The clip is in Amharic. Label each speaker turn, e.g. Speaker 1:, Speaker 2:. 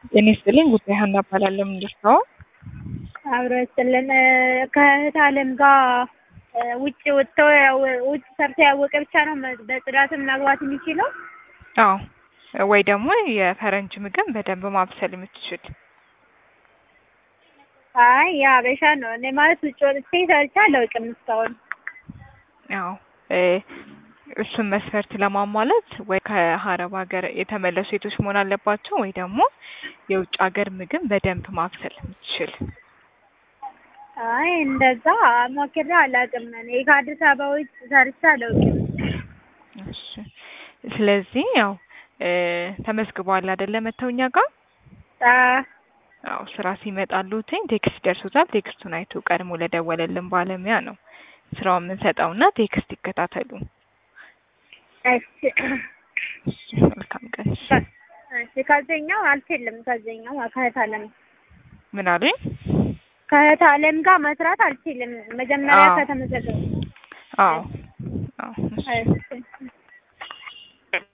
Speaker 1: ጤና ይስጥልኝ ጉዳይ ሀና እባላለሁ። ምንድን ነው?
Speaker 2: አብሮ ይስጥልን። ከእህት አለም ጋር ውጭ ወጥተው ውጭ ሰርተው ያወቀ ብቻ ነው በጽዳትም መግባት የሚችለው?
Speaker 1: አዎ ወይ ደግሞ የፈረንጅ ምግብ በደንብ ማብሰል የምትችል
Speaker 2: አይ የሀበሻ ነው። እኔ ማለት ውጭ ወጥቼ ሰርቼ አላውቅም እስካሁን።
Speaker 1: አዎ እሱን መስፈርት ለማሟላት ወይ ከሀረብ ሀገር የተመለሱ ሴቶች መሆን አለባቸው ወይ ደግሞ የውጭ ሀገር ምግብ በደንብ ማብሰል የምትችል
Speaker 2: አይ እንደዛ ሞክሬ አላውቅም። እኔ ከአዲስ አበባ ውጭ ሰርቼ አላውቅም።
Speaker 1: እሺ ስለዚህ ያው ተመዝግበዋል አይደለ? መተው እኛ ጋር አዎ ስራ ሲመጣሉትኝ ቴክስት ደርሶታል። ቴክስቱን አይቶ ቀድሞ ለደወለልን ባለሙያ ነው ስራውን የምንሰጠውና ቴክስት ይከታተሉ።
Speaker 2: እሺ
Speaker 1: እሺ፣ መልካም ቀን። እሺ።
Speaker 2: እሺ ከዚህኛው አልችልም። ከዚህኛው ከእህት አለም
Speaker 1: ምን አሉኝ?
Speaker 2: ከእህት አለም ጋር መስራት አልችልም። መጀመሪያ
Speaker 1: አዎ።
Speaker 2: ከተመዘገቡ
Speaker 1: አዎ አዎ እሺ።
Speaker 2: እሺ